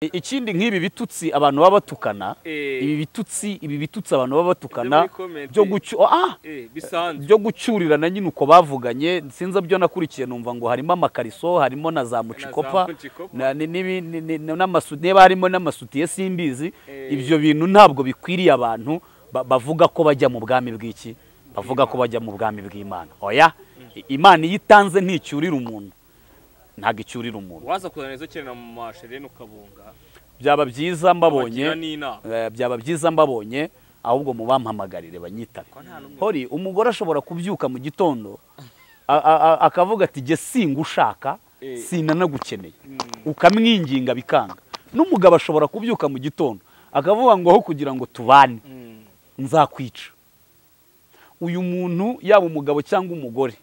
ikindi nk'ibi bitutsi abantu baba batukana ibi bitutsi ibi bitutsi abantu baba batukana byo gucyu ah byo gucyurirana nyine uko bavuganye sinzi byo nakurikiye numva ngo harimo amakariso harimo na za mucikopa niba harimo n'amasutiye simbizi ibyo bintu ntabwo bikwiriye abantu bavuga ko bajya mu bwami bw'iki bavuga ko bajya mu bwami bw'imana oya imana iyo itanze nticyurira umuntu ntabwo icyurira umuntu waza kuzana izo kerena mu masherene ukabunga byaba byiza mbabonye abagira n'inama eh, byaba byiza mbabonye ahubwo mubampamagarire banyitabe hori umugore ashobora kubyuka mu gitondo a- a- a- akavuga ati jye singushaka Eh. sinanagukeneye ukamwinginga bikanga n'umugabo ashobora kubyuka mu gitondo akavuga ngo aho kugira ngo tubane Mm. nzakwica uyu muntu yaba umugabo cyangwa umugore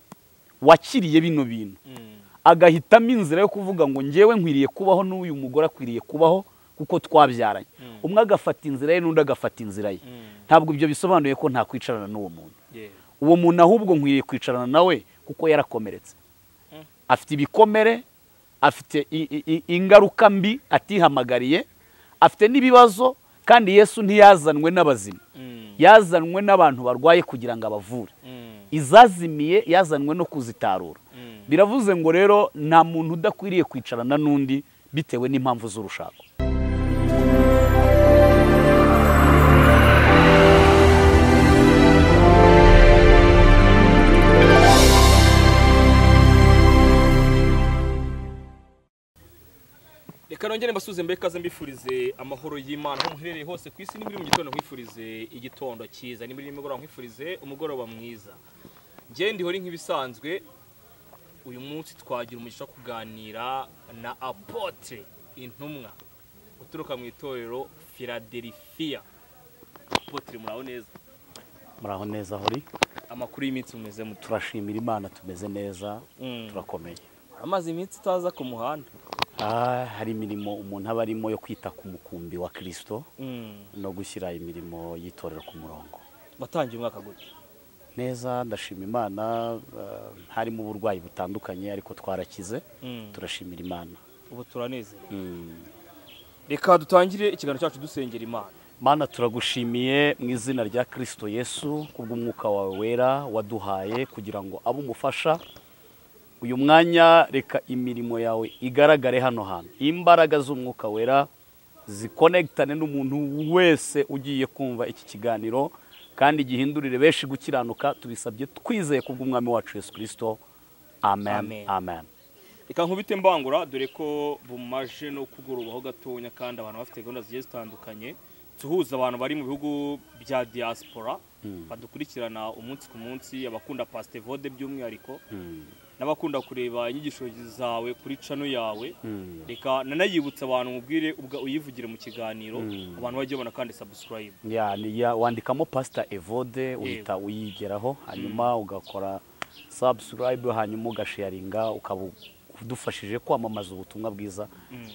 wakiriye bino bintu Mm. agahitamo inzira yo kuvuga ngo ngewe nkwiriye kubaho n'uyu mugore akwiriye kubaho kuko twabyaranye Mm. umwe agafata inzira ye n'undi agafata inzira ye Mm. ntabwo ibyo bisobanuye ko ntakwicarana n'uwo muntu Yeah. uwo muntu ahubwo nkwiriye kwicarana nawe kuko yarakomeretse Mm. afite ibikomere afite i- i- i- ingaruka mbi atihamagariye afite n'ibibazo kandi yesu ntiyazanwe n'abazima Mm. yazanwe n'abantu barwaye kugira ngo abavure Mm. izazimiye yazanwe no kuzitarura Mm. biravuze ngo rero nta muntu udakwiriye kwicarana n'undi bitewe n'impamvu z'urushako reka nongere mbasuze mbere ikaze mbifurize amahoro y'imana aho muherereye hose ku isi nimuri mu gitondo nkwifurize igitondo cyiza nimuri nimugoroba nkwifurize umugoroba mwiza njye ndihori nk'ibisanzwe uyu munsi twagira umugisha wo kuganira na apotre intumwa uturuka mu itorero filadelifiya apotre muraho neza muraho neza hori amakuru y'iminsi mumeze muto turashimira imana tumeze neza Mm. turakomeye amaze iminsi utaza ku muhanda Ah, hari imirimo umuntu aba arimo yo kwita ku mukumbi wa kirisito Mm. no gushyira imirimo y'itorero ku murongo watangiye umwaka gute neza ndashima imana eh, harimo uburwayi butandukanye ariko twarakize Mm. turashimira imana ubu turanezerewe Mm. reka dutangire ikiganiro cyacu dusengera imana mana turagushimiye mu izina rya kirisito yesu kubw'umwuka wawe wera waduhaye kugira ngo abe umufasha uyu mwanya reka imirimo yawe igaragare hano hantu imbaraga z'umwuka wera zikonegitane n'umuntu wese ugiye kumva iki kiganiro kandi gihindurire benshi gukiranuka tubisabye twizeye kubw'umwami wacu yesu kirisito amen Amen. amen reka nkubite mbangura dore ko bumaje no kugorobaho gatonya kandi abantu bafite gahunda zigiye zitandukanye tuhuza abantu bari mu bihugu bya diaspora badukurikirana umunsi ku munsi abakunda pasitevode by'umwihariko Mm, n'abakunda kureba inyigisho zawe kuri cano yawe mm. reka nanayibutsa abantu mubwire ubwa uyivugire mu kiganiro Mm. abantu bajye babona kandi sabusikarayibu Ya, ni ya- wandikamo pasita evode uhita uyigeraho hanyuma ugakora sabusikarayibu hanyuma ugasharinga ukaba udufashije kwamamaza ubutumwa bwiza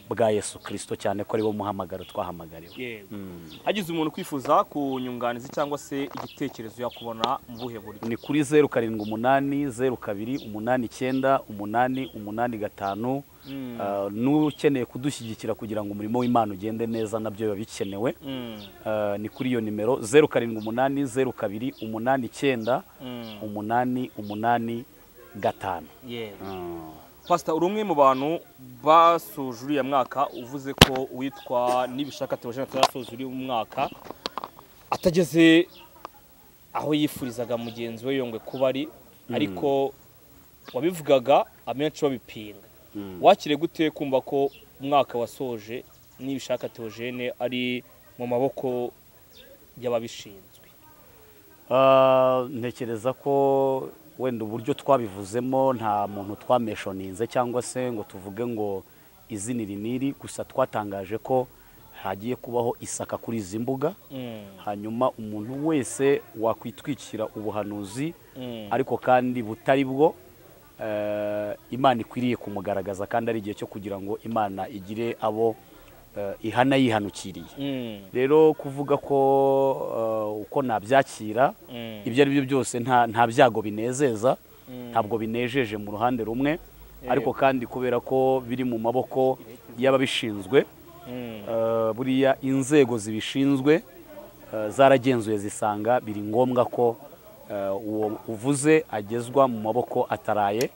bwa yesu kirisito cyane ko ariwo muhamagaro twahamagariwe yego Mm. hagize umuntu kwifuza kunyunganizi cyangwa se igitekerezo yakubona mu buhe buryo ni kuri zeru karindwi umunani zeru kabiri umunani icyenda umunani umunani gatanu Mm. Ah, n'ukeneye kudushyigikira kugira ngo umurimo w'imana ugende neza nabyo biba bikenewe Mm. Ah, ni kuri iyo nimero zeru karindwi umunani zeru kabiri umunani icyenda Mm. umunani umunani gatanu yego pasita uri umwe mu bantu basoje uriya mwaka uvuze ko witwa nibishaka tebajena atarasoza uri mu mwaka atageze aho yifurizaga mugenzi we yongwe kuba ari ariko wabivugaga amenshi babipinga wakire gute kumva ko umwaka wasoje nibishaka teogene ari mu maboko y'ababishinzwe Ah, ntekereza ko wenda uburyo twabivuzemo nta muntu twameshoninze cyangwa se ngo tuvuge ngo izi ni riniri gusa twatangaje ko hagiye kubaho isaka kuri izi mbuga Mm, hanyuma umuntu wese wakwitwikira ubuhanuzi mm, ariko kandi butari bwo eh, imana ikwiriye kumugaragaza kandi ari igihe cyo kugira ngo imana igire abo eh, ihana yihanukiriye mm, rero kuvuga ko eh, uko nabyakira mm, ibyo ari byo byose nta nta byago binezeza Mm. ntabwo binejeje mu ruhande rumwe Yego. ariko kandi kubera ko biri mu maboko y'ababishinzwe Eh, buriya inzego zibishinzwe eh, zaragenzuye zisanga biri ngombwa ko eh, uwo uvuze agezwa mu maboko ataraye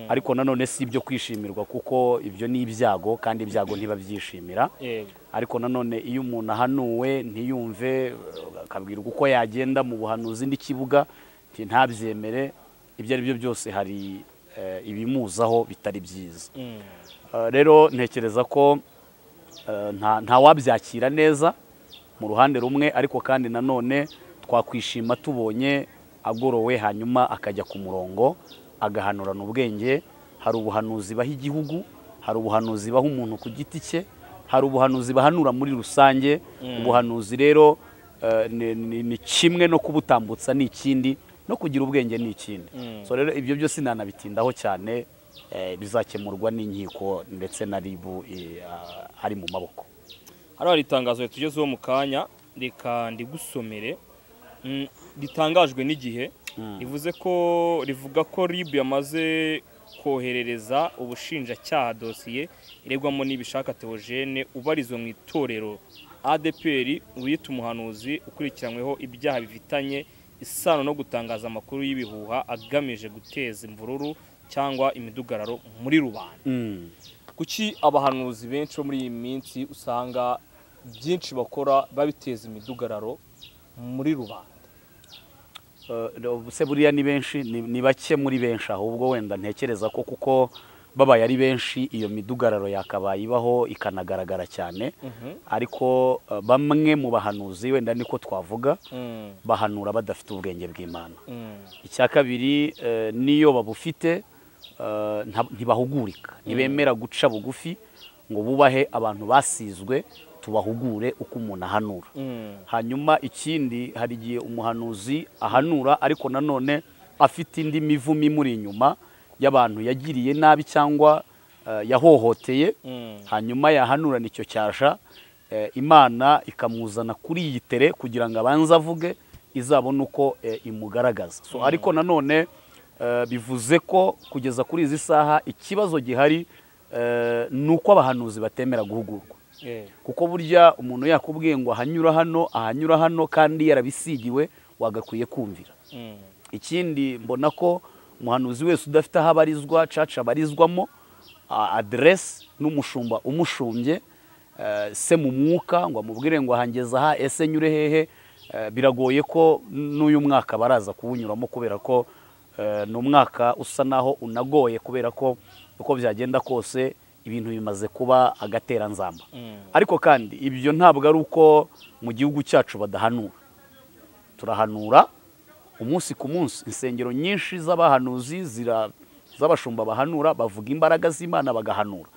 ariko nanone si ibyo kwishimirwa kuko ibyo ni ibyago kandi ibyago ntibabyishimira yego ariko nanone iyo umuntu ahanuwe ntiyumve eh, akabwirwa uko yagenda mu buhanuzi n'ikibuga nti ntabyemere ibyo ari byo byose hari eh, ibimuzaho bitari byiza Mm. Eh, rero ntekereza ko eh, nta nta wabyakira neza mu ruhande rumwe ariko kandi nanone twakwishima tubonye agorowe hanyuma akajya ku murongo agahanurana ubwenge hari ubuhanuzi baha igihugu hari ubuhanuzi baha umuntu ku giti cye hari ubuhanuzi bahanura muri rusange ubuhanuzi rero eh, ni- ni- ni kimwe no kubutambutsa ni ikindi no kugira ubwenge ni ikindi so rero ibyo byose nanabitindaho cyane eh, bizakemurwa n'inkiko ndetse na ribu eh, ah, ari mu maboko hano hari itangazo ritugezeho mu kanya reka ndigusomere Mm, ritangajwe n'igihe rivuze ko rivuga ko rib yamaze koherereza ubushinjacyaha dosiye iregwamo n'ibishaka teogene ubarizwa mu itorero adpr wiyita umuhanuzi ukurikiranyweho ibyaha bifitanye isano no gutangaza amakuru y'ibihuha agamije guteza imvururu cyangwa imidugararo muri rubanda Mm. kuki abahanuzi benshi bo muri iyi minsi usanga byinshi bakora babiteza imidugararo muri rubanda Eh, se buriya ni benshi ni ni bake muri benshi ahubwo wenda ntekereza ko kuko babaye ari benshi iyo midugararo yakabaye ibaho ikanagaragara cyane ariko eh, bamwe mu bahanuzi wenda niko twavuga bahanura badafite ubwenge bw'imana icya kabiri eh, n'iyo babufite eh, nta- ntibahugurika ntibemera guca bugufi ngo bubahe abantu basizwe tubahugure uko umuntu ahanura hanyuma ikindi hari igihe umuhanuzi ahanura ariko nanone afite indi mivumo imuri inyuma y'abantu yagiriye nabi cyangwa eh, yahohoteye hanyuma yahanurana icyo cyasha eh, imana ikamuzana kuri iyi tere kugira ngo abanze avuge izabona uko eh, imugaragaza so ariko nanone eh, bivuze ko kugeza kuri izi saha ikibazo gihari eh, ni uko abahanuzi batemera guhugurwa kuko burya umuntu yakubwiye ngo ahanyura hano ahanyura hano kandi yarabisigiwe wagakwiye kumvira ikindi mbona ko umuhanuzi wese udafite aho abarizwa caca abarizwamo a- aderesi n'umushumba umushumbye eh, se mu mwuka ngo amubwire ngo ahangeza aha ese nyure hehe eh, biragoye ko n'uyu mwaka baraza kuwunyuramo kubera ko eh, ni umwaka usa naho unagoye kubera ko uko byagenda kose ibintu bimaze kuba agateranzamba ariko kandi ibyo ntabwo ari uko mu gihugu cyacu badahanura turahanura umunsi ku munsi insengero nyinshi z'abahanuzi zira- z'abashumba bahanura bavuga imbaraga z'imana bagahanura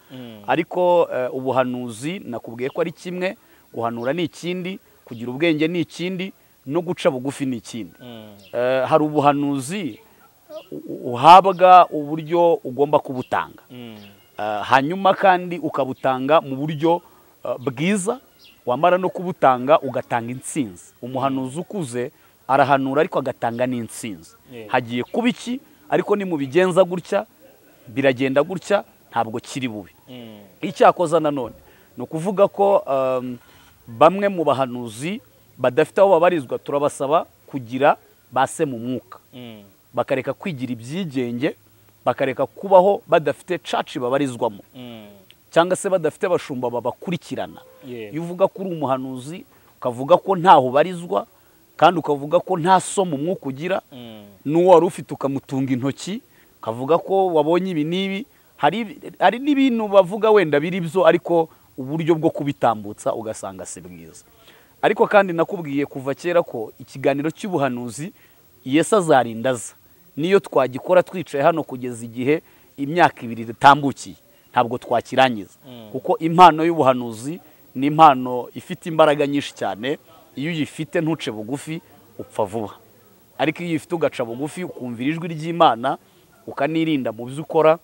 ariko eh, ubuhanuzi nakubwiye ko ari kimwe guhanura ni ikindi kugira ubwenge ni ikindi no guca bugufi ni ikindi Eh, hari ubuhanuzi u- u- uhabwa uburyo ugomba kubutanga Eh, hanyuma kandi ukabutanga mu buryo eh, bwiza wamara no kubutanga ugatanga intsinzi umuhanuzi ukuze arahanura ariko agatanga n'intsinzi Yeah. hagiye kuba iki ariko nimubigenza gutya biragenda gutya ntabwo kiri bubi icyakoza nanone ni ukuvuga ko um, bamwe mu bahanuzi badafite aho babarizwa turabasaba kugira base mu mwuka bakareka kwigira ibyigenge bakareka kubaho badafite caci babarizwamo cyangwa se badafite abashumba babakurikirana Yeah. iyo uvuga ko uri umuhanuzi ukavuga ko ntaho ubarizwa kandi ukavuga ko nta somo umwuka ugira n'uwo wari ufite ukamutunga intoki ukavuga ko wabonye ibi n'ibi hari hari n'ibintu bavuga wenda biri byo ariko uburyo bwo kubitambutsa ugasanga si bwiza ariko kandi nakubwiye kuva kera ko ikiganiro cy'ubuhanuzi yesu azarindaza niyo twagikora twicaye hano kugeza igihe imyaka ibiri itambukiye ntabwo twakirangiza kuko impano y'ubuhanuzi ni impano ifite imbaraga nyinshi cyane iyo uyifite ntuce bugufi upfa vuba ariko iyo uyifite ugaca bugufi ukumvira ijwi ry'imana ukanirinda mu byo ukora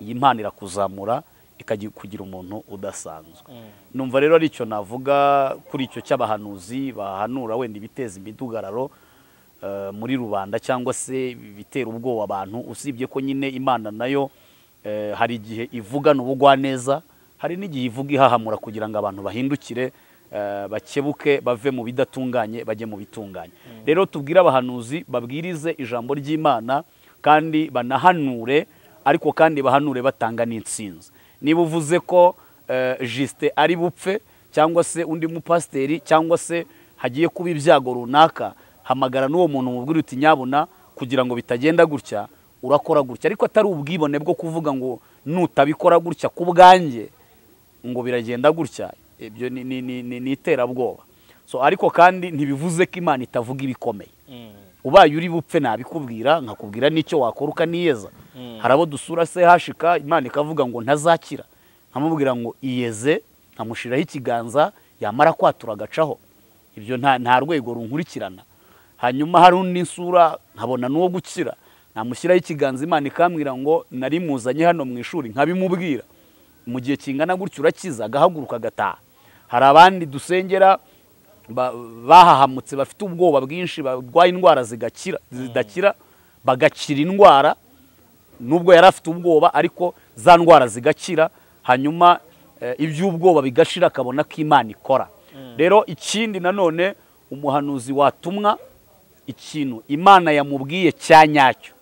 iyi mpano irakuzamura ikajya kugira umuntu udasanzwe numva rero ari icyo navuga kuri icyo cy'abahanuzi bahanura wenda ibiteza imidugararo eh, muri rubanda cyangwa se ibitera ubwoba abantu usibye ko nyine imana nayo eh, hari igihe ivugana ubugwaneza hari n'igihe ivuga ihahamura kugira ngo abantu bahindukire eh, bakebuke bave mu bidatunganye bajye mu bitunganye rero tubwire abahanuzi babwirize ijambo ry'imana kandi banahanure ariko kandi bahanure batanga n'insinzi niba uvuze ko eh, jisite ari bupfe cyangwa se undi mupasiteri cyangwa se hagiye kuba ibyago runaka hamagara n'uwo muntu umubwira uti nyabuna kugira ngo bitagenda gutya urakora gutya ariko atari ubwibone bwo kuvuga ngo nutabikora gutya ku bwanjye ngo biragenda gutya ibyo ni- ni- ni ni- ni iterabwoba so ariko kandi ntibivuze ko imana itavuga ibikomeye ubaye uri bupfe nabikubwira nkakubwira n'icyo wakora ukaniyeza hari abo dusura se hashika imana ikavuga ngo ntazakira nkamubwira ngo iyeze nkamushyiraho ikiganza yamara kwatura agacaho ibyo nta nta rwego runkurikirana hanyuma hari undi nsura nkabona n'uwo gukira namushyiraho ikiganza imana ikambwira ngo nari muzanye hano mu ishuri nkabimubwira mu gihe kingana gutyo urakiza agahaguruka agataha hari abandi dusengera ba- bahahamutse bafite ubwoba bwinshi barwaye indwara zigakira zidakira bagakira indwara nubwo yari afite ubwoba ariko za ndwara zigakira hanyuma eh, iby'ubwoba bigashira akabona ko imana ikora rero ikindi nanone umuhanuzi watumwa ikintu imana yamubwiye cya nyacyo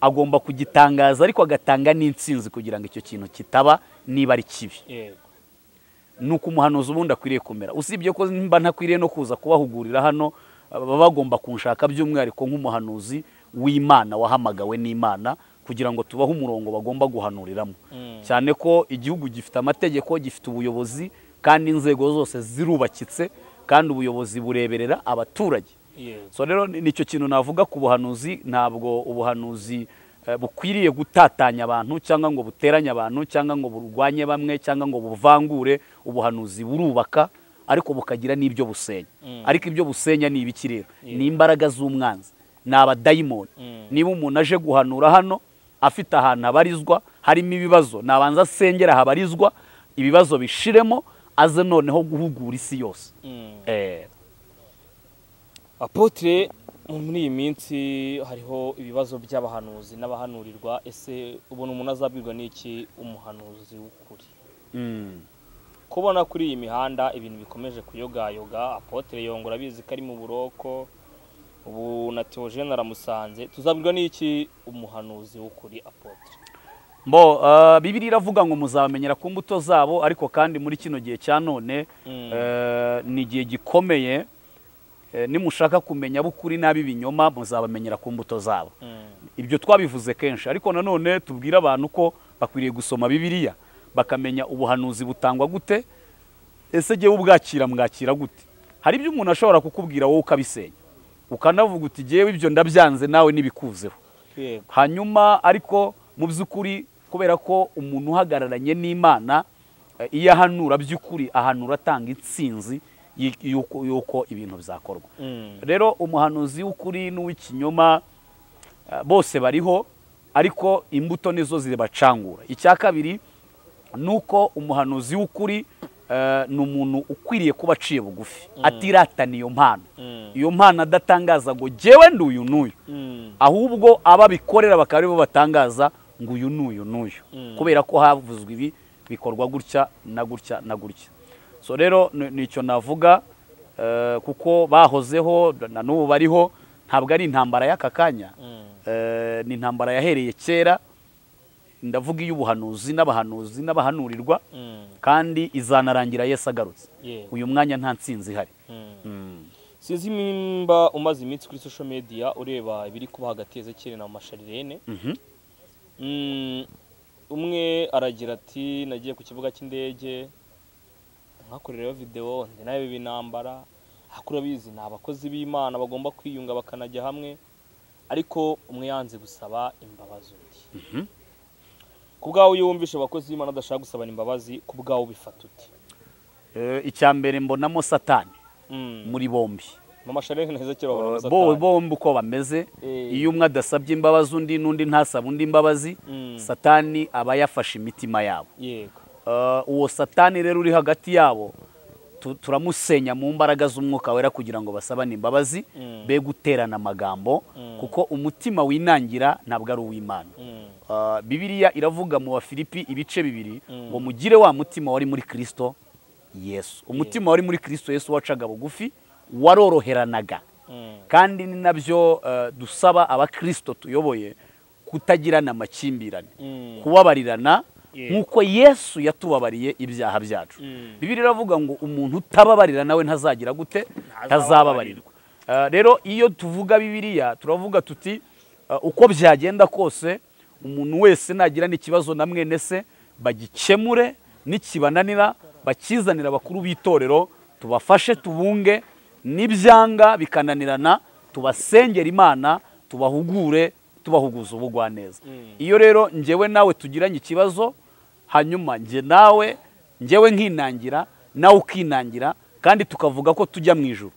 agomba kugitangaza ariko agatanga n'insinzi kugira ngo icyo kintu kitaba niba ari kibi yego ni uko umuhanuzi ubundi akwiriye kumera usibye ko mba ntakwiriye no kuza kubahugurira hano baba bagomba kunshaka by'umwihariko nk'umuhanuzi w'imana wahamagawe n'imana kugira ngo tubahe umurongo bagomba guhanuriramo cyane ko igihugu gifite amategeko gifite ubuyobozi kandi inzego zose zirubakitse kandi ubuyobozi bureberera abaturage yego so rero ni- nicyo kintu navuga ku buhanuzi ntabwo ubuhanuzi eh, bukwiriye gutatanya abantu cyangwa ngo buteranye abantu cyangwa ngo burwanye bamwe cyangwa ngo buvangure ubuhanuzi burubaka ariko bukagira n'ibyo busenya ariko ibyo busenya ni ibiki rero ni imbaraga z'umwanzi ni abadayimoni niba umuntu aje guhanura hano afite ahantu habarizwa harimo ibibazo nabanza asengera habarizwa ibibazo bishiremo aze noneho guhugura isi yose Eh, apotre muri iyi minsi hariho ibibazo by'abahanuzi n'abahanurirwa ese ubona umuntu azabwirwa n'iki umuhanuzi w'ukuri mm. kubona kuri iyi mihanda ibintu bikomeje kuyogayoga apotre yongora abizi ko ari mu buroko ubu na teogene aramusanze tuzabwirwa n'iki umuhanuzi w'ukuri apotre Mbo, uh, Bibiri iravuga ngo muzabamenyera ku mbuto zabo ariko kandi muri kino gihe cya none Mm. eh, ni igihe gikomeye eh, nimushaka kumenya ab'ukuri n'ab'ibinyoma muzabamenyera ku mbuto zabo ibyo twabivuze kenshi ariko nanone tubwire abantu ko bakwiriye gusoma bibiliya bakamenya ubuhanuzi butangwa gute ese jyewe ubwakira mwakira gute hari ibyo umuntu ashobora kukubwira wowe ukabisenya ukanavuga uti jyewe ibyo ndabyanze nawe ntibikuzeho yego hanyuma ariko mu by'ukuri kubera ko umuntu uhagararanye n'imana eh, iyo ahanura by'ukuri ahanura atanga insinzi y- y'uko y'uko ibintu byakorwa rero umuhanuzi w'ukuri n'uw'ikinyoma eh, bose bariho ariko imbuto nizo zibacangura icya kabiri ni uko umuhanuzi w'ukuri eh, ni umuntu ukwiriye kuba aciye bugufi atiratana iyo mpano Mm. iyo mpano adatangaza ngo jyewe nduyu n'uyu Mm. ahubwo ababikorera bakaba aribo batangaza ngo uyu n'uyu n'uyu Mm. kubera ko havuzwe ibi bikorwa gutya na gutya na gutya so rero ni- nicyo navuga eh, kuko bahozeho na n'ubu bariho ntabwo ari intambara y'aka kanya Mm. Eh, ni intambara yahereye kera ndavuga iy'ubuhanuzi n'abahanuzi n'abahanurirwa Mm. kandi izanarangira yesu agarutse Yego. uyu mwanya nta nsinzi ihari Mm. Mm. sinzi nimba umaze iminsi kuri social media ureba ibiri kuba hagati ya Ezekiel na Masharirene Mhm. Mm, umwe aragira ati nagiye ku kibuga cy'indege nkakorerayo videwo ndi nawe binambara hakuru abizi ni abakozi b'imana bagomba kwiyunga bakanajya hamwe ariko umwe yanze gusaba imbabazi undi Mhm. ku bwawe iyo wumvishe abakozi b'imana adashaka gusaba imbabazi ku bwawe ubifata uti Eh, icya mbere mbonamo satani Mm, muri bombi mama sharene na Ezekiel babona Uh, gusa bo atari. bombi uko bameze Eh. iyo umwe adasabye imbabazi undi n'undi ntasaba undi imbabazi Mm. satani aba yafashe imitima yabo yego Uh, uwo satani rero uri hagati yabo tu- turamusenya mu mbaraga z'umwuka wera kugira ngo basabane imbabazi Mm. be guterana amagambo kuko umutima winangira ntabwo ari uw'imana Ah, bibiliya iravuga mu bafilipi ibice bibiri ngo mugire wa mutima wari muri kirisito yesu umutima wari muri kirisito yesu wacaga bugufi waroroheranaga kandi ni nabyo eh, dusaba abakirisito tuyoboye kutagirana amakimbirane Mm. kubabarirana Yeah. nk'uko yesu yatubabariye ibyaha byacu Mm. bibiliya iravugira ngo umuntu utababarira nawe ntazagira gute ntazababarirwa Eh, rero iyo tuvuga bibiliya turavuga tuti eh, uko byagenda kose umuntu wese nagirana ikibazo na mwene se bagikemure nikibananira bakizanira abakuru b'itorero tubafashe tubunge n'ibyanga bikananirana tubasengera imana tubahugure tubahuguza ubugwaneza iyo rero njyewe nawe tugiranye ikibazo hanyuma njye nawe njyewe nkinangira nawe ukinangira kandi tukavuga ko tujya mu ijoro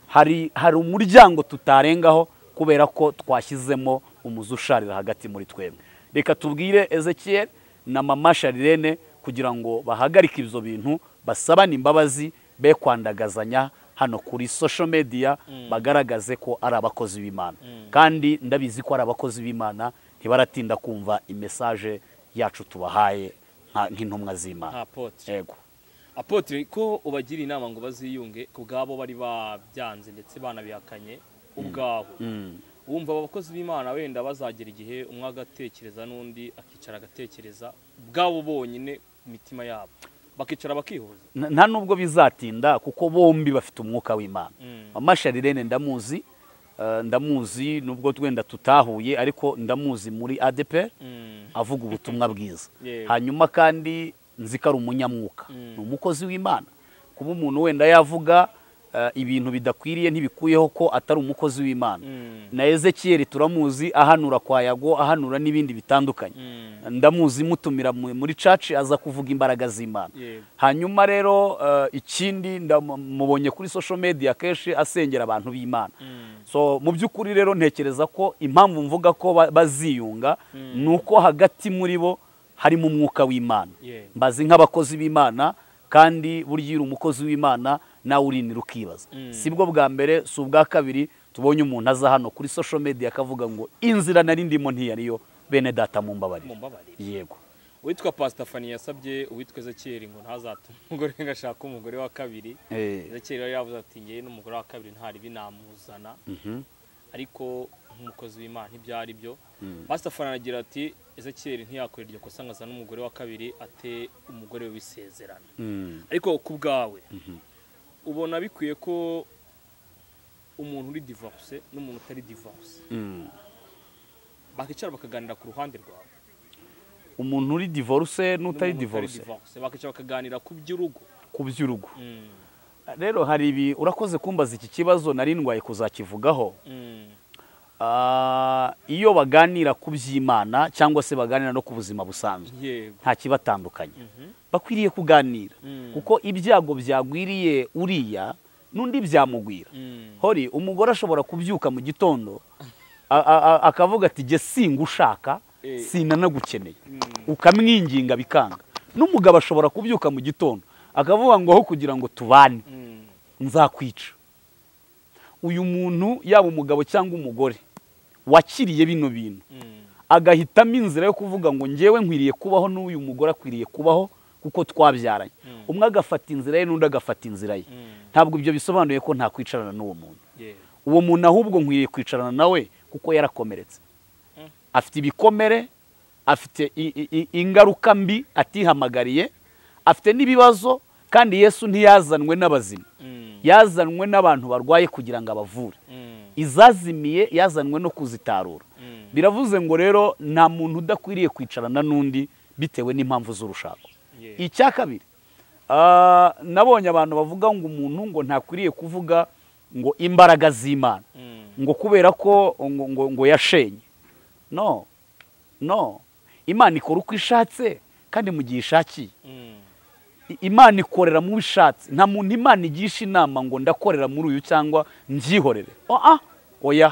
hari hari umuryango tutarengaho kubera ko twashyizemo umuzi usharira hagati muri twebwe reka tubwire Ezekiel na mama Sharirene kugira ngo bahagarike ibyo bintu basabane imbabazi be kwandagazanya hano kuri social media bagaragaze ko ari abakozi b'Imana kandi ndabizi ko ari abakozi b'Imana ntibaratinda kumva imesaje yacu tubahaye nka- nk'intumwa z'Imana apotre yego apotre ko ubagira inama ngo baziyunge ku bwabo bari babyanze ndetse banabihakanye ubwabo Mm. wumva abakozi b'imana wenda bazagera igihe umwe agatekereza n'undi akicara agatekereza bwabo bonyine ku mitima yabo bakicara bakihuza N- nta nubwo bizatinda kuko bombi bafite umwuka w'imana Mm. mama sharirene ndamuzi eh, ndamuzi nubwo twenda tutahuye ariko ndamuzi muri adeperi Mm. avuga ubutumwa bwiza Yewe. hanyuma kandi nzi ko ari umunyamwuka Mm. ni umukozi w'imana kuba umuntu wenda yavuga eh, ibintu bidakwiriye ntibikuyeho ko atari umukozi w'imana Mm. na ezekiyeli turamuzi ahanura kwa yago ahanura n'ibindi bitandukanye Mm. ndamuzi mutumira mu- muri caci aza kuvuga imbaraga z'imana Yego. hanyuma rero eh, ikindi ndamubonye kuri social media kenshi asengera abantu b'imana Mm. so mu by'ukuri rero ntekereza ko impamvu mvuga ko ba- baziyunga ni uko hagati muri bo harimo umwuka w'imana Yeah. mbazi nk'abakozi b'imana kandi burya iyo uri umukozi w'imana nawe urinira ukibaza si bwo bwa mbere si ubwa kabiri tubonye umuntu aza hano kuri social media akavuga ngo inzira nari ndimo ntiyariyo bene data mumbabarire mumbabarire yego uwitwa pasita fani yasabye uwitwa ezekiyeli ngo ntazatume umugore ngo ashake umugore wa kabiri Eh, ezekiyeli yari yavuze ati ngewe n'umugore wa kabiri ntari binamuzana mhm, ariko nk'umukozi w'imana ntibyari byo Mm. pasita fani aragira ati ezekiyeli ntiyakora iryo kosa ngo azane umugore wa kabiri ate umugore we w'isezerano mm, ariko ku bwawe ubona bikwiye ko umuntu uri divorce n'umuntu utari divorce mm. bakicara bakaganira ku ruhande rwawe umuntu uri divorce n'utari n'umuntu divorce bakicara bakaganira ku by'urugo ku by'urugo Mm. rero hari ibi urakoze kumbaza iki kibazo nari ndwaye kuzakivugaho Mm. Ah, iyo baganira ku by'imana cyangwa se baganira no ku buzima busanzwe yego nta kibatandukanye Mhm. bakwiriye kuganira Mm. kuko ibyago byagwiriye uriya n'undi byamugwira Mm. hori umugore ashobora kubyuka mu gitondo a- a- a- akavuga ati jye singushaka Eh. sinanagukeneye Mm. ukamwinginga bikanga n'umugabo ashobora kubyuka mu gitondo akavuga ngo aho kugira ngo tubane Mm. nzakwica uyu muntu yaba umugabo cyangwa umugore wakiriye bino bintu Mm. agahitamo inzira yo kuvuga ngo ngewe nkwiriye kubaho n'uyu mugore akwiriye kubaho kuko twabyaranye Mm. umwe agafata inzira ye n'undi agafata inzira ye Mm. ntabwo ibyo bisobanuye ko ntakwicarana n'uwo muntu yego uwo muntu ahubwo nkwiriye kwicarana nawe kuko yarakomeretse Mm. afite ibikomere afite i- i- i- ingaruka mbi atihamagariye afite n'ibibazo kandi yesu ntiyazanwe n'abazima Mm. yazanwe n'abantu barwaye kugira ngo abavure Mm. izazimiye yazanwe no kuzitarura Mm. biravuze ngo rero nta muntu udakwiriye kwicarana n'undi bitewe n'impamvu z'urushako Yeah. icya kabiri ah, nabonye abantu bavuga ngo umuntu ngo ntakwiriye kuvuga ngo imbaraga z'imana Mm. ngo kubera ko ngo, ngo, ngo yashenye no no imana ikora uko ishatse kandi mu gihe ishakiye Mm. I- imana ikorera mu ishatse nta muntu imana igisha inama ngo ndakorera muri uyu cyangwa mbyihorere oya oya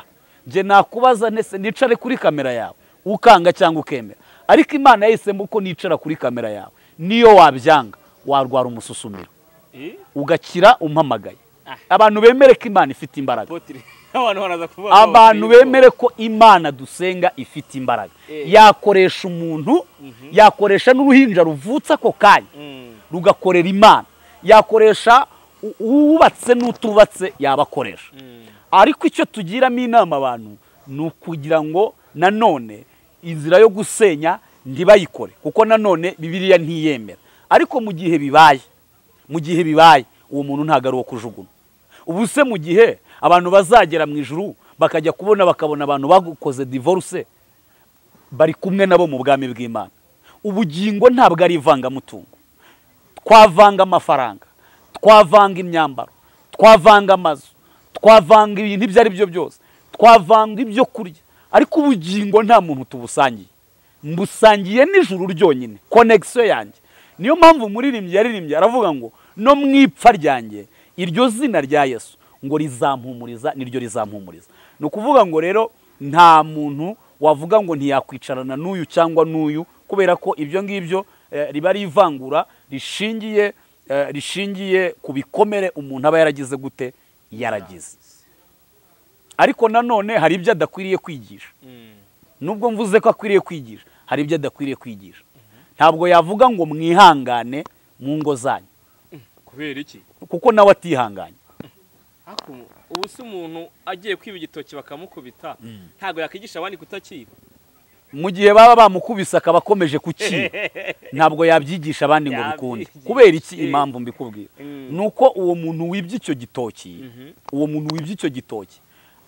njye nakubaza ntese nicare kuri kamera yawe ukanga cyangwa ukemera ariko imana yahisemo ko nicara kuri kamera yawe niyo wabyanga warwara umususumiro Eh? ugakira umpamagaye Ah. abantu bemere ko imana ifite imbaraga Potiri. Abantu baraza kuvuga ngo abantu Potiri. bemere ko imana dusenga ifite imbaraga Eh. yakoresha umuntu yakoresha n'uruhinja ruvutse ako kanya Mm. rugakorera imana yakoresha u- uwubatse n'utubatse yabakoresha Mm. ariko icyo tugiramo inama abantu ni ukugira ngo nanone inzira yo gusenya ntibayikore kuko nanone bibiriya ntiyemera ariko mu gihe bibaye mu gihe bibaye uwo muntu ntabwo ari uwo kujugunywa ubu se mu gihe abantu bazagera mu ijuru bakajya kubona bakabona abantu bagukoze divorce bari kumwe nabo mu bwami bw'imana ubugingo ntabwo ari ivangamutungo twavanga amafaranga twavanga imyambaro twavanga amazu twavanga ibintu ibyo ari byo byose twavanga ibyo kurya ariko ubugingo nta muntu tubusangiye mbusangiye n'ijuru ryonyine konegisiyo yanjye niyo mpamvu umuririmbyi yaririmbye aravuga ngo no mu ipfa ryanjye iryo zina rya yesu ngo rizampumuriza niryo rizampumuriza ni ukuvuga ngo rero nta muntu wavuga ngo ntiyakwicarana n'uyu cyangwa n'uyu kubera ko ibyo ngibyo eh, riba ari ivangura rishingiye eh, rishingiye ku bikomere umuntu aba yaragize gute yaragize ariko nanone hari ibyo adakwiriye kwigisha Mm. nubwo mvuze ko akwiriye kwigisha hari ibyo adakwiriye kwigisha ntabwo yavuga ngo mwihangane mu ngo zanyu Kubera iki? kuko nawe atihanganye Ariko ubu se umuntu agiye kwiba igitoki bakamukubita ntabwo yakwigisha abandi kutakiba. mu gihe baba bamukubise akaba akomeje kukiba ntabwo yabyigisha abandi ngo bikunde Yabyigisha. kubera iki Eh. impamvu mbikubwira Mm. ni uko uwo muntu wibye icyo gitoki Mhm. uwo muntu wibye icyo gitoki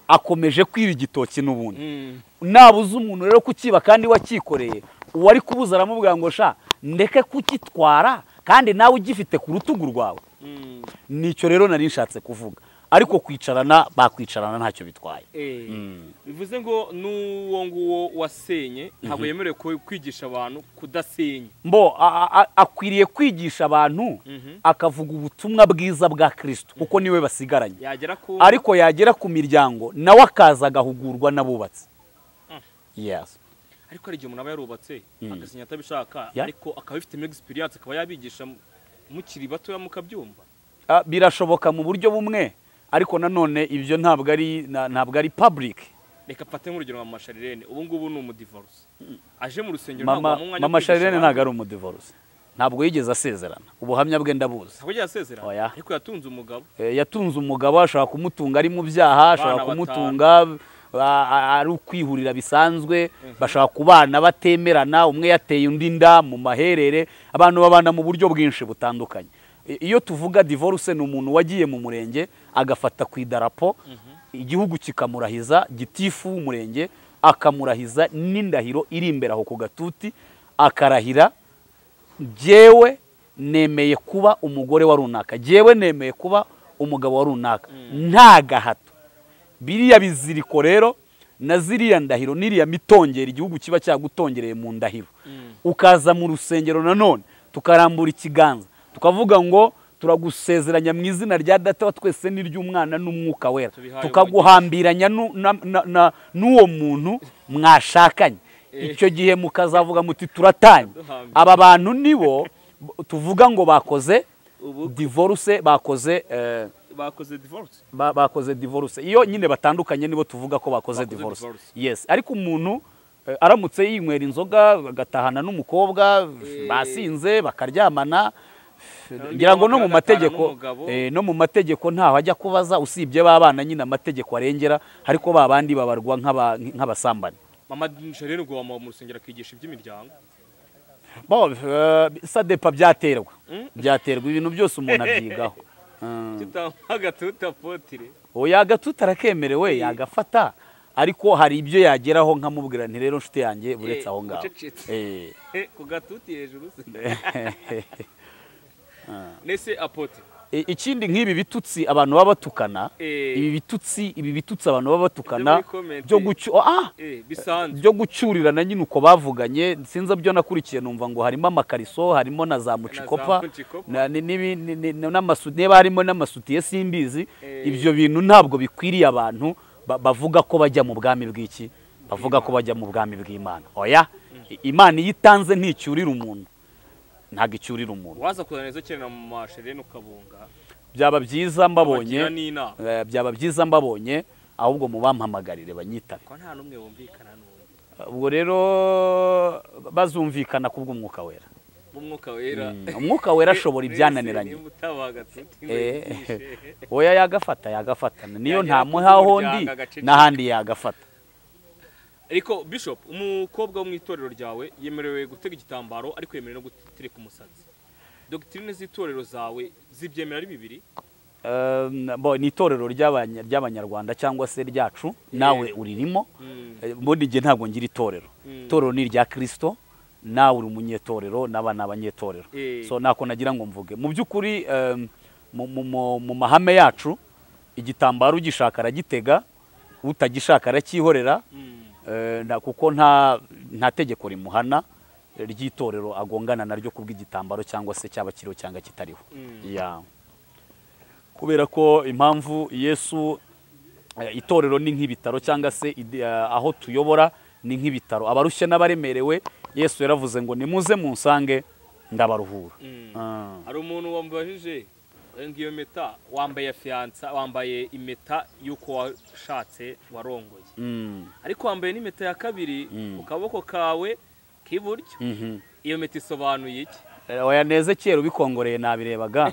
akomeje kwiba igitoki n'ubundi Mm. nabuze umuntu rero kukiba kandi wakikoreye uwo ari kubuza aramubwira ngo sha ndeke kukitwara kandi nawe ugifite ku rutugu rwawe Mm. nicyo rero nari nshatse kuvuga ariko kwicarana bakwicarana ntacyo bitwaye Eh. bivuze ngo n'uwo nguwo wasenye ntabwo yemerewe ku- kwigisha abantu kudasenya mbo a- a- a- akwiriye kwigisha abantu Mhm. akavuga ubutumwa bwiza bwa kirisito kuko niwe basigaranye yagera ku ariko yagera ku miryango nawe akaza agahugurwa n'abubatsi Yes. ariko hari igihe umuntu aba yarubatse Mm. agasenya atabishaka Yeah. ariko akaba abifitemo egisipiriyanse akaba yabigisha mu- mukiri batoya mukabyumva Ah, birashoboka mu buryo bumwe ariko nanone ibyo ntabwo ari na- ntabwo ari public reka mfate nk'urugero nka mama sharirene ubu ngubu ni umudivorosi aje mu rusengero ntabwo mama wamuha umwanya wo mama kwigisha sharirene abantu. ntabwo ari umudivorce ntabwo yigeze asezerana ubuhamya bwe ndabuzi ntabwo yagiye asezerana Oya. ariko yatunze umugabo Eh, yatunze umugabo ashobora kumutunga ari mu byaha ashobora batanu. kumutunga a- a- ari ukwihurira bisanzwe bashobora kubana batemerana umwe yateye undi nda mu maherere abantu babana mu buryo bwinshi butandukanye I- iyo tuvuga divorce ni umuntu wagiye mu murenge agafata ku idarapo igihugu kikamurahiza gitifu w'umurenge akamurahiza n'indahiro iri imbere aho ku gatuti akarahira jyewe nemeye kuba umugore wa runaka jyewe nemeye kuba umugabo wa runaka nta gahato biriya biziriko rero na ziriya ndahiro n'iriya mitongera igihugu kiba cyagutongereye mu ndahiro ukaza mu rusengero nanone tukarambura ikiganza tukavuga ngo turagusezeranya mu izina rya data wa twese n'iry'umwana n'umwuka wera Tubihaye tukaguhambiranya nu- na- na- na- n'uwo muntu mwashakanye icyo gihe mukazavuga muti turatanye Duhambira. aba bantu nibo b- tuvuga ngo bakoze ubu divorce bakoze eh, bakoze divorce ba- bakoze divorce iyo nyine batandukanye nibo tuvuga ko bakoze Bakoze divorce divorce. yes ariko umuntu eh, aramutse yinywera inzoga agatahana n'umukobwa basinze bakaryamana ngira ngo no mu bagatahana mategeko n'umugabo. eh, no mu mategeko ntaho ajya kubaza usibye babana nyine amategeko arengera ariko ba bandi babarwa nk'aba- nk'abasambani mama sharirene ubwo wamuha mu rusengero akigisha iby'imiryango Bon, euh, sadepa byaterwa byaterwa ibintu byose umuntu abyigaho Mm. tutamuha agatuta potire oya agatuta arakemerewe yagafata ariko hari ibyo yageraho nkamubwira nti rero nshuti yanjye buretse Eh, aho ngaho ucecetse. Eh. ku gatuti hejuru se nese apote I- ikindi nk'ibi bitutsi abantu baba batukana Eh. ibi bitutsi ibi bitutsi abantu baba batukana Ibyo muri comment. byo gucyu ah eh bisanzwe byo gucyurirana nyine uko bavuganye sinzi byo nakurikiye numva ngo harimo amakariso harimo na za mucikopa mucikopa. na- ni- ni- ni- ni- n'amasu- niba harimo n'amasutiye simbizi Eh. ibyo bintu ntabwo bikwiriye abantu ba- bavuga ko bajya mu bwami bw'iki bavuga ko bajya mu bwami bw'imana oya I- imana iyo itanze nticyurira umuntu ntabwo icyurira umuntu waza kuzana izo kerera mu mashereni ukabunga byaba byiza ukabagira mbabonye n'inama eh, byaba byiza mbabonye ahubwo mubampamagarire banyitabe ko nta n'umwe wumvikana n'undi ubwo rero bazumvikana kubw'umwuka wera mu mwuka wera Mm, umwuka wera ashobora ibyananiranye niba utabagatse Eh, utinyigishe oya yagafata yagafatana niyo Yagera nta ku muhahondi muryango agaceceka. n'ahandi yagafata ariko bishop umukobwa wo mu itorero ryawe yemerewe gutega igitambaro ariko yemerewe no gutereka umusatsi dogitirine z'itorero zawe zibyemera ari bibiri Um, bo, ni itorero ry'abanya- ry'abanyarwanda cyangwa se ryacu nawe uririmo Mm. Eh, ubundi igihe ntabwo ngira itorero Mm. itorero ni irya kristo nawe uri umunyetorero n'aba ni abanyetorero Eh. so nako nagira ngo mvuge mu by'ukuri um, mu- mu- mu- mu mahame yacu igitambaro ugishaka aragitega utagishaka aracyihorera Mm. Eh, nta- kuko nta nta tegeko rimuhana eh, ry'itorero agongana naryo kubw'igitambaro cyangwa se cyaba kiriho cyangwa kitariho Mm. Ya. kubera ko impamvu yesu eh, itorero ni nk'ibitaro cyangwa se ide- eh, aho tuyobora ni nk'ibitaro abarushye n'abaremerewe yesu yaravuze ngo nimuze munsange ndabaruhura Mm. Ah. hari umuntu wambajije ngo iyo mpeta wambaye fiyansa wambaye impeta y'uko washatse warongoye Mm. ariko wambaye n'impeta ya kabiri ku kaboko kawe k'iburyo Mhm. iyo mpeta isobanuye iki Eh, Oya neze kera ubikongoreye nabirebaga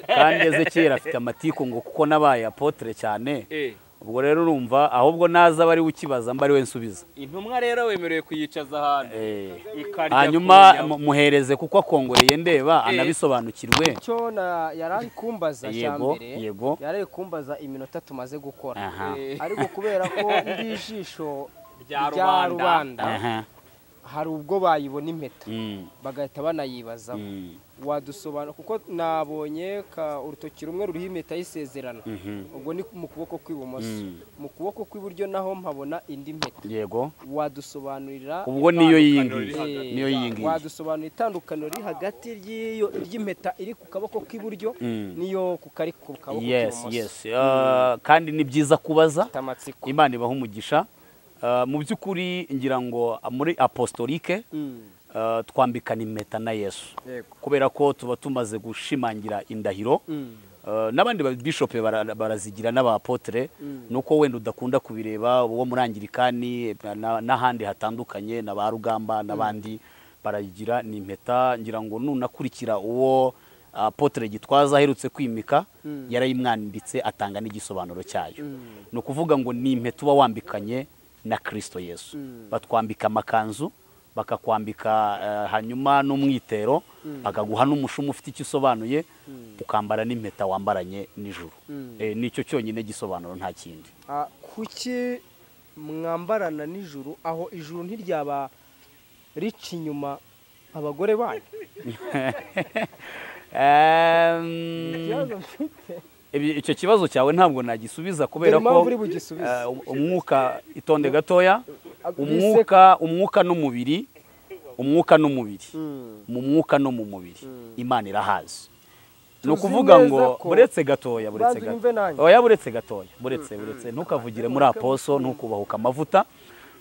kandi neze kera afite amatiku ngo kuko nabaye apotere cyane Eh, ubwo rero urumva ahubwo naza bari ukibaza mba ari we nsubiza intumwa rero wemerewe kuyicaza ahantu Eh, ikarya hanyuma ku nyama. mu- muhereze kuko akongoreye ndeba Eh. anabisobanukirwe icyo na- yari ari kumbaza cya Yego, mbere yego. yari ari kumbaza iminota tumaze gukora Aha. Eh, ariko kubera ko ndi ijisho Rya rya rubanda. rubanda Aha. hari ubwo bayibona impeta Mm, bagahita banayibazaho mm, wadusobanura kuko nabonye ka- urutoki rumwe ruriho impeta y'isezerano mhm. ubwo ni mu kuboko kw'ibumoso Mm. mu kuboko kw'iburyo naho mpabona indi mpeta yego wadusobanurira ubwo niyo yiyi ngiyi Itandukaniro Eh, niyo yiyi ngiyi wadusobanura itandukaniro riri hagati ry'iyo ry'impeta iri ku kaboko k'iburyo Mm. n'iyo ku kari ku kaboko yes k'ibumoso yes Uh, kandi ni byiza kubaza Ifite amatsiko imana ibaha umugisha Uh, mu by'ukuri ngira ngo muri apostolike Mm, uh, twambikana impeta na yesu yego kubera ko tuba tumaze gushimangira indahiro Mm, Uh, n'abandi babishope bara- barazigira n'abapotere nuko wenda udakunda kubireba uwo muri angirikani na- n'ahandi hatandukanye na ba rugamba n'abandi barayigira ni impeta ngira ngo nunakurikira uwo apotere gitwaza aherutse kwimika yarayimwanditse atanga n'igisobanuro cyayo ni ukuvuga ngo ni impeta uba wambikanye na kirisito yesu batwambika amakanzu bakakwambika eh, hanyuma n'umwitero bakaguha n'umushumi ufite icyo usobanuye ukambara n'impeta wambaranye nijoro Eh, nicyo cyonyine gisobanuro nta kindi ah, kuki mwambarana nijoro aho ijuru ntiryaba rica inyuma abagore banyu Ehm, ikibazo mfite ibi- icyo kibazo cyawe ntabwo nagisubiza kubera Dore impamvu ko uri bugisubize. eh, um- umwuka itonde gatoya bise- umwuka umwuka n'umubiri umwuka n'umubiri Mm. mu mwuka no mu mubiri imana irahazi ni Tuzi ukuvuga neza ngo ko- buretse gatoya buretse Banza unyumve gatoya nanjye. oya buretse gatoya buretse buretse ntukavugire muri aposo ntukubahuka amavuta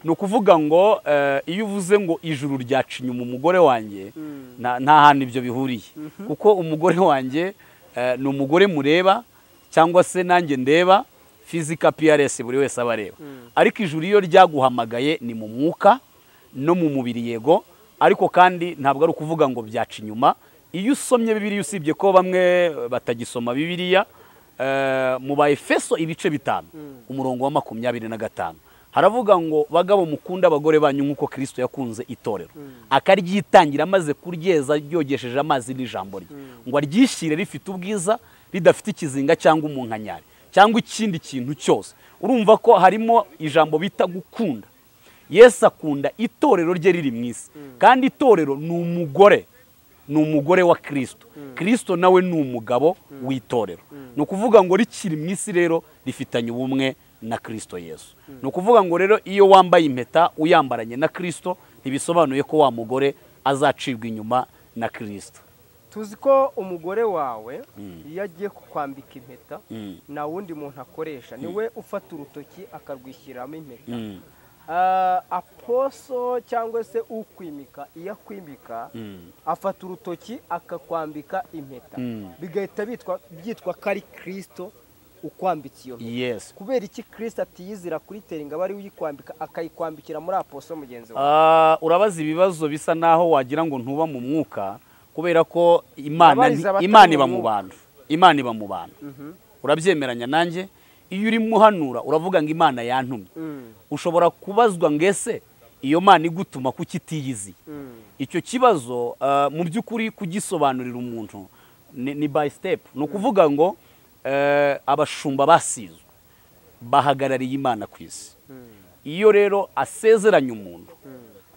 ni ukuvuga ngo eh, iyo uvuze ngo ijuru ryaca inyuma umugore wanjye nta nta hantu ibyo bihuriye kuko umugore wanjye eh, ni umugore mureba cyangwa se nanjye ndeba fizika piyaresi buri wese aba areba ariko ijuru iyo ryaguhamagaye ni mu mwuka no mu mubiri yego ariko kandi ntabwo ari ukuvuga ngo byaca inyuma iyo usomye bibiliya usibye ko bamwe batagisoma bibiliya eh, mu ba efeso ibice bitanu umurongo wa makumyabiri na gatanu haravuga ngo bagabo mukunda abagore banyu nk'uko kirisito yakunze itorero akaryitangira amaze kuryeza ryogesheje amazi n'ijambo rye ngo aryishyire rifite ubwiza ridafite ikizinga cyangwa umunkanyari cyangwa ikindi kintu cyose urumva ko harimo ijambo bita gukunda yesu akunda itorero rye riri mu isi kandi itorero ni umugore ni umugore wa kirisito kirisito nawe ni umugabo w'itorero ni ukuvuga ngo rikiri mu isi rero rifitanye ubumwe na kirisito yesu ni ukuvuga ngo rero iyo wambaye impeta uyambaranye na kirisito ntibisobanuye ko wa mugore azacibwa inyuma na kirisito tuzi ko umugore wawe iyo agiye kukwambika impeta nta wundi muntu akoresha niwe ufata urutoki akarwishyiramo impeta Ah, aposo cyangwa se ukwimika iyo akwimika Mm. afata urutoki akakwambika impeta Mm. bigahita bitwa byitwa ko ari kirisito ukwambitse iyo mpeta yes kubera iki kirisito atiyizira kuritera ingabo ari we uyikwambika akayikwambikira muri aposo mugenzi we Ah, urabaza ibibazo bisa naho wagira ngo ntuba mu mwuka kubera ko imana ni- Abariza abatari imana mu iba mu mwuka. bantu imana iba mu bantu urabyemeranya nanjye iyo uri muhanura uravuga ngo imana yantumye Mm, ushobora kubazwa ngo ese iyo mana igutuma kuki itiyiziye mm, icyo kibazo ah, mu by'ukuri kugisobanurira umuntu ni ni by step ni ukuvuga ngo eh, abashumba basizwe bahagarariye imana ku isi iyo rero asezeranye umuntu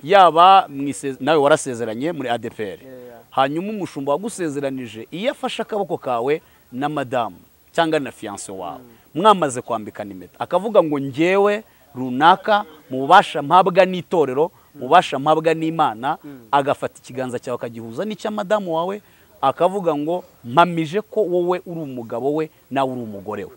yaba mu ise- nawe warasezeranye muri adepr yeah. hanyuma umushumba wagusezeranije iyo afashe akaboko kawe na madamu cyangwa na fiyanse wawe mwamaze kwambikana impeta akavuga ngo ngewe runaka mu bubasha mpabwa n'itorero mu bubasha mpabwa n'imana agafata ikiganza cyawe akagihuza n'icya madamu wawe akavuga ngo mpamije ko wowe uri umugabo we nawe uri umugore we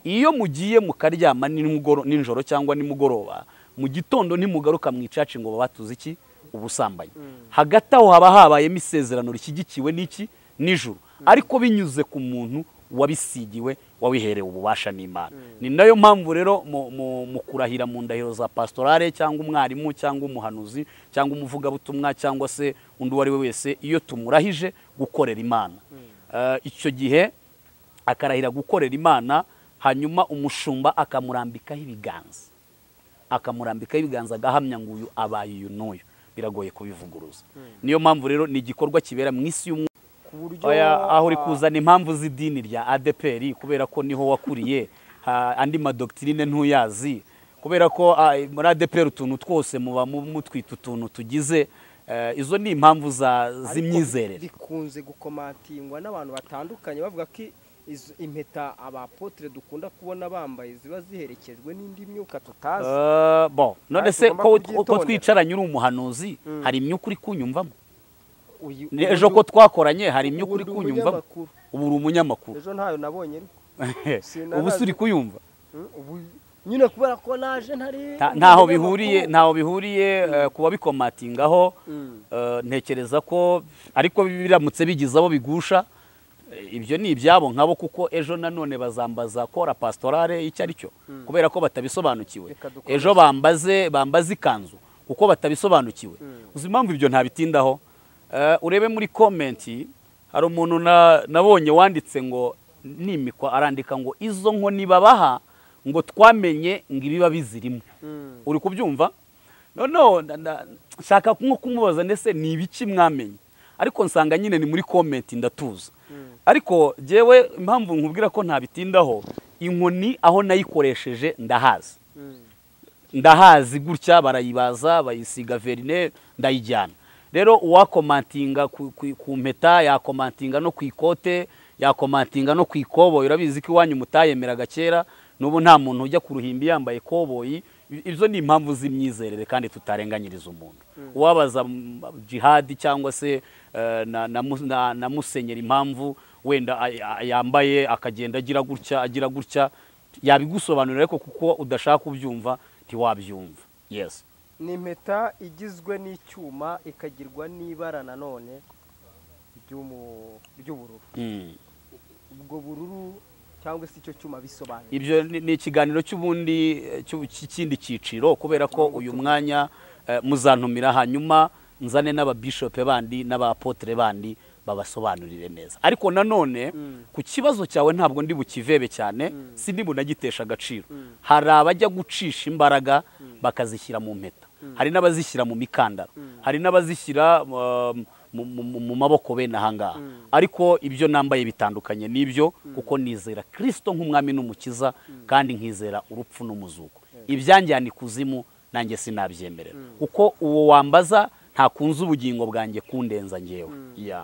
iyo mugiye mukaryama nimugoro- nijoro cyangwa nimugoroba mu gitondo ntimugaruka mu icaci ngo babatuze iki ubusambanyi hagati aho haba habayemo isezerano rishyigikiwe n'iki nijoro ariko binyuze ku muntu wabisigiwe wabiherewe ububasha n'imana ni nayo mpamvu rero mu- mu- mu kurahira mu ndahiro za pastorale cyangwa umwarimu cyangwa umuhanuzi cyangwa umuvugabutumwa cyangwa se undi uwo ari we wese iyo tumurahije gukorera imana Eh, icyo gihe akarahira gukorera imana hanyuma umushumba akamurambikaho ibiganza akamurambikaho ibiganza agahamya ngo uyu abaye uyu n'uyu biragoye kubivuguruza niyo mpamvu rero ni igikorwa kibera mu isi y'umwuka ku buryo Oya, aho uri ah, kuzana impamvu z'idini rya adeperi kubera ko niho wakuriye ha, andi madokitirine ntuyazi kubera ko ah, muri adeperi utuntu twose muba mu- mutwita utuntu tugize eh, izo ni impamvu za- ariko z'imyizerere bikunze gukomatingwa n'abantu batandukanye bavuga ko i- izo- impeta abapotere dukunda kubona bambaye ziba ziherekejwe n'indi myuka tutazi Eh, bon none Kandi se tugomba ko ko kubyitondera. twicaranye uri umuhanuzi Mm. hari imyuka uri kunyumvamo Uyu- Ni ubu ejo ndi- ko twakoranye hari imyuka ubu uri ndi kunyumvamo umunyamakuru. ubu uri umunyamakuru ejo ntayo nabonye ariko Sinarazi. ubu se uri kuyumva Mm, ubu nyine kubera ko naje ntari Nta- ntaho bihuriye ntaho bihuriye eh, ku babikomatingaho Mm. eh, ntekereza ko ariko biramutse bigize abo bigusha eh, ibyo ni ibyabo nkabo kuko ejo nanone bazambaza kora pastorale icyo ari cyo kubera ko batabisobanukiwe Reka dukomeze. ejo bambaze bambaze ikanzu kuko batabisobanukiwe uzi impamvu ibyo ntabitindaho Eh, urebe muri komenti hari umuntu na- nabonye wanditse ngo nimikwa arandika ngo izo nkoni babaha ngo twamenye ngo ibiba bizirimo uri kubyumva noneho na- na- nshaka nko kumubaza ndetse ni ibiki mwamenye ariko nsanga nyine ni muri komenti ndatuza ariko jyewe impamvu nkubwira ko ntabitindaho inkoni aho nayikoresheje ndahazi ndahazi gutya barayibaza bayisiga verine ndayijyana rero uwakomantinga ku, ku, ku mpeta yakomantinga no ku ikote yakomantinga no ku ikoboyi urabizi ko iwanyu mutayemeraga kera n'ubu nta muntu ujya ku ruhimbi yambaye ikoboyi I- izo ni impamvu z'imyizerere kandi tutarenganyiriza umuntu uwabaza mm, jihadi cyangwa se eh, na, na, mu- na, na musenyeri impamvu wenda ay- ay- yambaye akagenda agira gutya agira gutya yabigusobanurira ariko kuko udashaka kubyumva ntiwabyumva yes ni impeta igizwe n'icyuma ikagirwa n'ibara nanone ry'umu- ry'ubururu Mm. ubwo bururu cyangwa se icyo cyuma bisobanuye ibyo ni ni ikiganiro cy'ubundi eh, cy'u- cy'ikindi cyiciro kubera ko uyu mwanya eh, muzantumira hanyuma nzane n'ababishope bandi n'abapotere bandi babasobanurire neza ariko nanone ku kibazo cyawe ntabwo ndi bukivebe cyane si ndi bunagitesha agaciro hari abajya gucisha imbaraga bakazishyira mu mpeta hari n'abazishyira mu mikandara hari n'abazishyira um, mu- mu mu- mu maboko bene ahangaha ariko ibyo nambaye bitandukanye n'ibyo kuko nizera kirisito nk'umwami n'umukiza kandi nkizera urupfu n'umuzuko ibyanjyana ikuzimu nanjye sinabyemerera kuko uwo wambaza ntakunze ubugingo bwanjye kundenza ngewe ya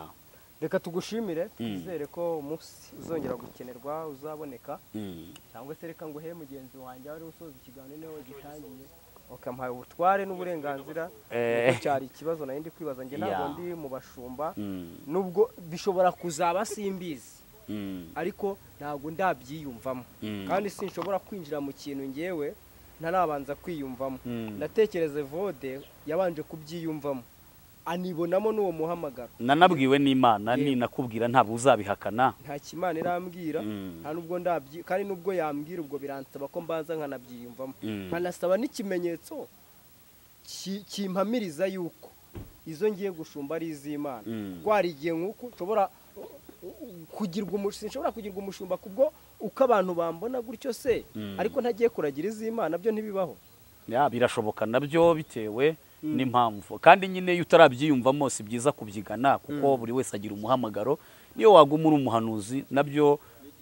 reka tugushimire twizere ko umunsi uzongera gukenerwa uzaboneka Mm. cyangwa se reka nguhe mugenzi wanjye wari usoza ikiganiro niwe wagitangiye ukamuha ubutware n'uburenganzira Eh. Kuko cyari ikibazo nari ndi kwibaza njye ntabwo Yeah. ndi mu bashumba Mm. nubwo bishobora kuzaba simbizi Mm. ariko ntabwo ndabyiyumvamo Mm. kandi sinshobora kwinjira mu kintu ngewe ntarabanza kwiyumvamo Mm. natekereze vode yabanje kubyiyumvamo anibonamo n'uwo muhamagaro nanabwiwe n'imana Yego. ni nakubwira ntabwo uzabihakana nta kimana irambwira Mm. nta nubwo ndabyi kandi nubwo yambwira ubwo biransaba ko mbanza nkanabyiyumvamo Mm. nkanasaba n'ikimenyetso ki- kimpamiriza yuko izo ngiye gushumba ari iz'imana Mm. rwari igihe nk'uko nshobora kugirwa umush- sinshobora kugirwa umushumba kubwo uko abantu bambona gutyo se Mm. ariko ntagiye kuragira iz'imana byo ntibibaho Ya, birashoboka nabyo bitewe n'impamvu kandi nyine iyo utarabyiyumvamo si byiza kubyigana kuko buri wese agira umuhamagaro niyo waguma uri umuhanuzi nabyo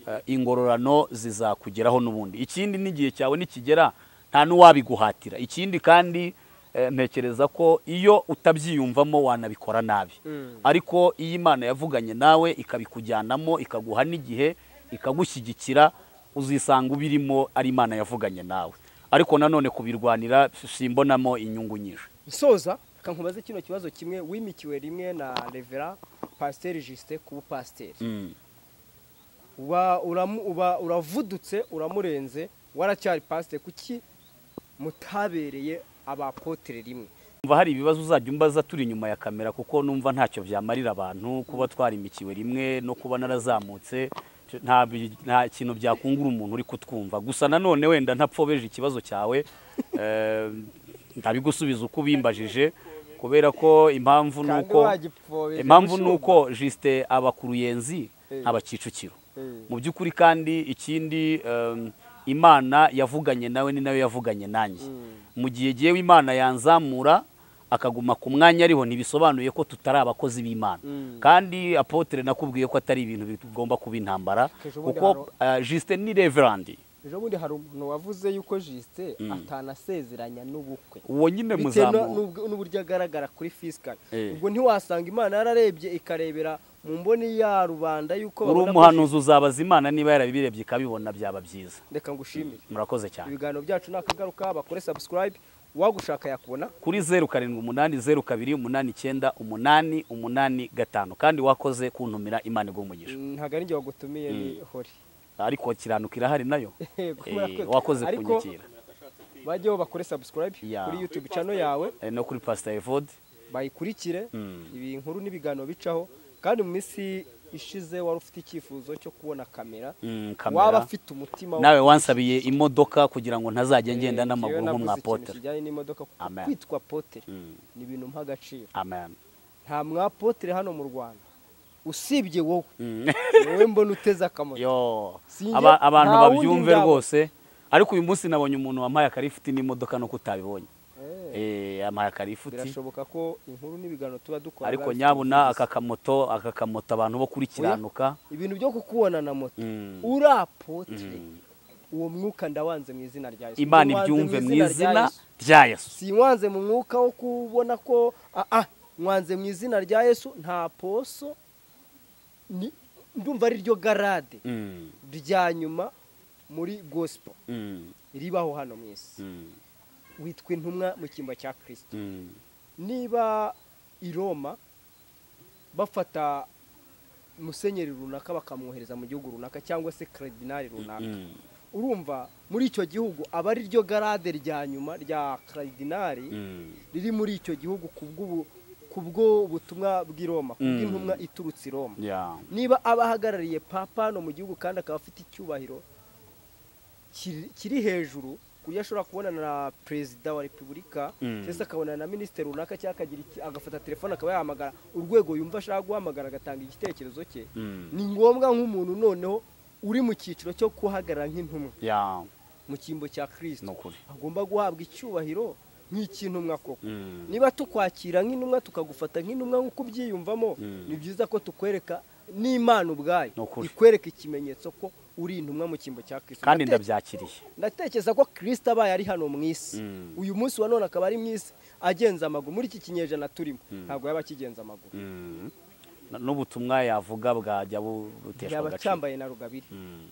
eh, ingororano zizakugeraho n'ubundi ikindi n'igihe cyawe nikigera nta n'uwabiguhatira ikindi kandi eh, ntekereza ko iyo utabyiyumvamo wanabikora nabi Mm. ariko iyo imana yavuganye nawe ikabikujyanamo ikaguha n'igihe ikagushyigikira uzisanga ubirimo ari imana yavuganye nawe ariko nanone kubirwanira simbonamo inyungu nyinshi nsoza reka nkubaze kino kibazo kimwe wimikiwe rimwe na revera pasiteri jisite ku bupasiteri Mm. uba uramu- uba- uravudutse uramurenze waracyari pasiteri kuki mutabereye abapotere rimwe Umva hari ibibazo uzajya umbaza turi inyuma ya kamera kuko numva ntacyo byamarira abantu kuba twarimikiwe rimwe no kuba narazamutse nta bi- nta kintu byakungura umuntu uri kutwumva gusa nanone wenda ntapfobeje ikibazo cyawe eh, ndabigusubiza uko ubimbajije kubera ko impamvu ni Kandi uko wagipfobeza impamvu ni ibishumba. uko jisite aba ku ruyenzi Eh. aba kicukiro Eh. mu by'ukuri kandi ikindi em, imana yavuganye nawe ni nayo yavuganye nanjye mu gihe jyewe imana yanzamura akaguma ku mwanya ariho ntibisobanuye ko tutari abakozi b'imana Mm. kandi apotere nakubwiye ko atari ibintu bigomba kuba intambara Ejo bundi kuko eh, jisite ni reverandi ejo bundi hari umuntu wavuze yuko jisite atanasezeranya n'ubukwe uwo nyine bitewe na- muzamu n'ubwo- n'uburyo agaragara kuri fisikari Eh. ubwo ntiwasanga imana yararebye ikarebera mu mboni ya rubanda yuko uri babona ko umuhanuzi uzabaza imana niba yarabirebye ikabibona byaba byiza Jisite- reka ngushimire murakoze cyane ibiganiro byacu ni akagaruka bakore sabusikarayibe uwagushaka yakubona kuri zeru karindwi umunani zeru kabiri umunani icyenda umunani umunani gatanu kandi wakoze kuntumira imana igumugisha ntabwo ari njye wagutumiye ni hori ariko kiranuka irahari nayo Yego, Eh, murakoze. wakoze Ariko- kunyakira bajyeho bakore sabusikarayibe Ya. kuri yutubu cano yawe Eh, no kuri pasita evode bayikurikire Mm. ibi nkuru n'ibiganiro bicaho kandi mu minsi ishize wari ufite icyifuzo cyo kubona kamera Mm, waba kamera afite umutima wo- nawe wansabiye imodoka kugira ngo ntazajya ngenda Eh, n'amaguru njyewe navuze ikintu nk'umwapotere kijyanye n'imodoka kuko Amen. kwitwa potere Mm, ni ibintu mp'agaciro amen nta mwapotere hano mu rwanda usibye wowe Mm. wowe mbona uteze akamoto Yo, Sinjye- aba- abantu nta wundi babyumve ndabo. rwose ariko uyu munsi nabonye umuntu wampaye akarifuti n'imodoka nuko utabibonye Eh, Eh, yampaye akarifuti birashoboka ko inkuru n'ibiganiro tuba dukora ariko biba bifite nyabuna ubwiza. aka kamoto aka kamoto abantu bo kuri kiranuka ibintu byo kukubona na moto Mm. uri apotere uwo mwuka ndawanze mu izina rya yesu imana Ndanze ibyumve mu rya izina Yesu. rya yesu si nwanze mu mwuka wo kubona ko ah, ah, nwanze mu izina rya yesu nta poso ni- ndumva ari ryo garade Mm, rya nyuma muri gospel mm, ribaho hano mu isi mm, witwa intumwa mu cyimba cya kirisito mm. niba i roma bafata musenyeri runaka bakamwohereza mu gihugu runaka cyangwa se karidinari runaka Mm, urumva muri icyo gihugu aba ari ryo garade rya nyuma rya karidinari mm, riri muri icyo gihugu kubw'ubu kubwo butumwa bw'i Roma kubw'intumwa iturutse i Roma yeah. niba aba ahagarariye papa no mu gihugu kandi akaba afite icyubahiro kiri- kiri hejuru ku buryo ashobora kubonana na perezida wa repubulika Mm. cyangwa se akabonana na minisitiri runaka cyangwa akagira iki- agafata telefone akaba yahamagara urwego yumva ashaka guhamagara agatanga igitekerezo cye Mm, ni ngombwa nk'umuntu noneho uri mu cyiciro cyo guhagarara nk'intumwa yeah. mu cyimbo cya kirisito ni ukuri agomba guhabwa icyubahiro nk'icy'intumwa koko Mm. niba tukwakira nk'intumwa tukagufata nk'intumwa nk'uko ubyiyumvamo Mm. ni byiza ko tukwereka n'imana ubwayo Ni ukuri. ikwereka ikimenyetso ko uri intumwa mu cyimbo cya kirisito kandi Ndate- ndabyakiriye ndatekereza ko kirisito abaye ari hano mu isi Mm. uyu munsi wa none akaba ari mu isi agenza amaguru muri iki kinyejana turimo ntabwo yaba akigenza amaguru Mm. N- n'ubutumwa yavuga bwajya bu- buteshwa yaba agaciro cyambaye na rugabire Mm.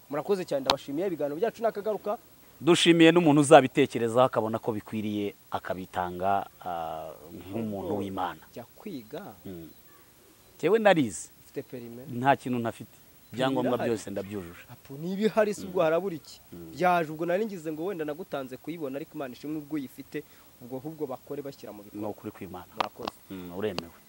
murakoze cyane ndabashimiye ibiganiro byacu nakagaruka dushimiye n'umuntu uzabitekerezaho akabona ko bikwiriye akabitanga ah, nk'umuntu w'imana jya kwiga Mm. Jyewe narize ufite perime nta kintu ntafite ibyangombwa birahari. byose ndabyujuje Apo niba ihari si ubwo harabura iki byaje ubwo nari ngize ngo wenda nagutanze kuyibona ariko imana ishimwe ubwo uyifite ubwo ahubwo bakore bashyira mu ni bikorwa ukuri kw'imana murakoze Mm, uremewe